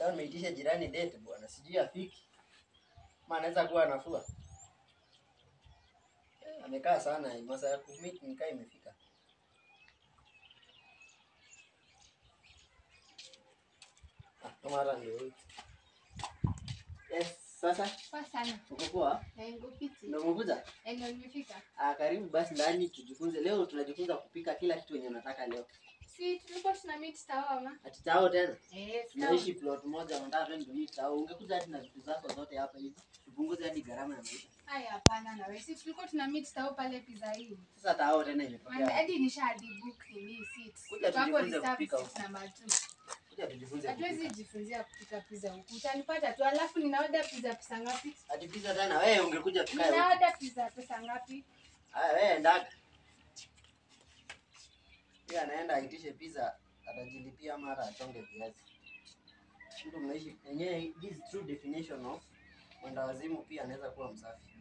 Leo nimeitisha jirani date bwana, sijui afiki. Maana anaweza kuwa anafua. Eh, amekaa sana, masaa ya kumit nikaa imefika. Ah, kama hata ndio huyu. Yes, sasa Poa sana. uko poa? Na ingo fiti. Ndio umekuja? Eh, Ndio nimefika. Ah, karibu basi ndani tujifunze. Leo tunajifunza kupika kila kitu yenye unataka leo. Si tulikuwa tuna meet tawama. Ati tao tena? Eh, Tunaishi plot moja, unataka twende ndio tao. Ungekuja hadi na vitu zako zote hapa hivi. Tupunguze hadi gharama ya maisha. Haya hapana na wewe. Si tulikuwa tuna meet tawa pale pizza hii. Sasa tao tena Man, imetokea. hadi nishadi book ni seat. Kuja Hapo tujifunze reserve kupika seat number 2. Kuja tujifunze Hatuwezi kupika. jifunzia kupika pizza huku. Utanipata tu alafu nina order pizza pesa ngapi? Ati pizza tena wewe ungekuja tukae. Nina huku. order pizza pesa ngapi? Haya wewe ndaka. Pia anaenda aitishe pizza atajilipia ama hata achonge viazi. Mtu mnaishi yenyewe this is true definition of mwenda wazimu pia anaweza kuwa msafi.